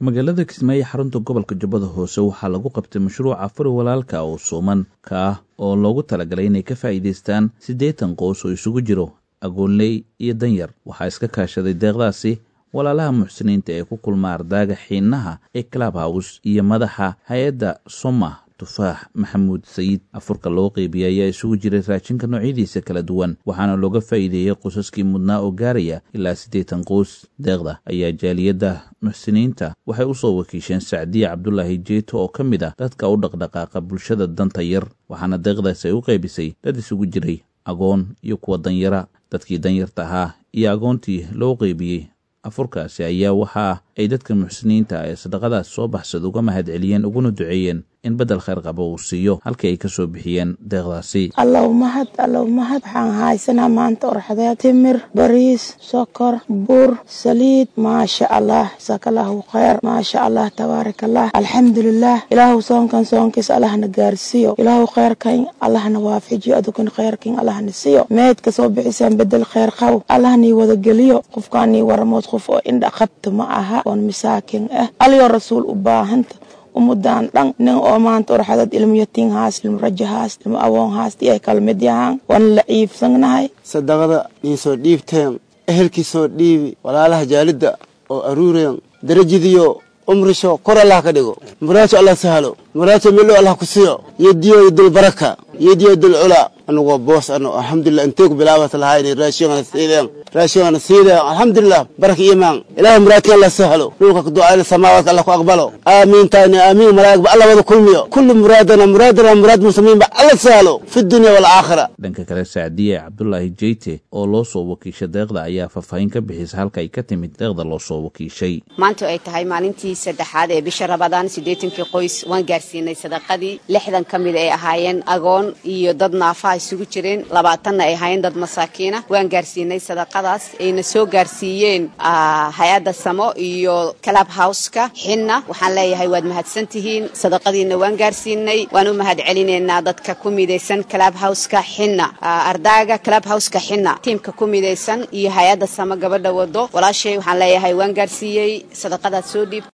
magaalada kismaayo xarunta gobolka jubbada hoose waxaa lagu qabtay mashruuca furi walaalka oo suuman ka ah oo loogu talagalay inay ka faa'iidaystaan siddeetan qoys oo isugu jiro agoonley iyo danyar waxaa iska kaashaday deeqdaasi walaalaha muxsiniinta ee ku kulma ardaaga xiinaha ee club house iyo madaxa hay-adda somah tufaax maxamuud sayid afurka loo qeybiyey ayaa isugu jiray raashinka noocyadiisa kala duwan waxaana looga faa'iideeyey qosaskii mudnaa oo gaaraya ilaa siddeetan qoys deeqda ayaa jaaliyadda muxsiniinta waxay u soo wakiisheen sacdiya cabdulaahi jeeto oo ka mid ah dadka u dhaqdhaqaaqa bulshada danta yar waxaana deeqdaas ay u qaybisay dad isugu jiray agoon iyo kuwa danyara dadkii danyarta ahaa iyo agoontii loo qeybiyey afurkaasi ayaa waxaa ay dadka muxsiniinta ee sadaqadaas soo baxsad uga mahad celiyeen uguna duceeyeen in beddel khayr qaba uu siiyo halkii ay ka soo bixiyeen deeqdaasi allow mahad allow mahad waxaan haysanaa maanta orxadeed timir bariis sokor bur saliid maasha allah jasakallahu khayr maasha allah tabaarak allah alxamdulilah ilaahu soonkan soonkiis allahna gaarsiiyo ilaahu khayrkan allahna waafajiyo adukan khayrkan allahna siiyo meedka soo bixisaan bedel khayr qaw allahnii wada geliyo qofkaanii waramood qof oo indha qabta ma aha oon masaakin ah alyoo rasuul u baahanta umudaan dhan nin oo maanta orxadad ilmo yatiin haas ilmo rajo haas ilmo awoon haas iyo kalmid yahaan waan la ciibsanahay sadaqada niin soo dhiibteen ehelkii soo dhiibi walaalaha jaalidda oo aruureen darajadiyo umrisho kor allah ka dhigo muraajo allah sahlo muraajo milo allah ku siyo yediyo dul baraka yediyo dul cula anugoo boos ano alxamdulilah intee ku bilaabat lahayn raashingana siideen raashingana siideen alxamdulilah baraka imaan ilahay muraadkan allah sahlo dhulka ducayna samaawaadka allah ku aqbalo aamiin taani aamiin malaa'igba allah wada kulmiyo kullu muraadana muraadana muraad muslimiinba allah sahlo fi dunya waalaakhira dhanka kale sacdiye cabdulaahi jeyte oo loo soo wakiishay deeqda ayaa faahfaahin ka bixisa halka ay ka timid deeqda loo soo wakiishay maanta ay tahay maalintii saddexaad ee bisha rabadaan siddeetankii qoys waan gaarsiinay sadaqadii lixdan ka mid ay ahaayeen agoon iyo dad naafaha isugu jireen labaatanna ay ahaayeen dad masaakiina waan gaarsiinay sadaqadaas ayna soo gaarsiiyeen hay-adda samo iyo club houseka xinna waxaan leeyahay waad mahadsan tihiin sadaqadiina waan gaarsiinay waan u mahad celinaynaa dadka ku midaysan club houseka xinna ardaaga club houseka xinna tiimka ku midaysan iyo hay-adda samo gabadha wado walaashay waxaan leeyahay waan gaarsiiyey sadaqadaad soo dhiib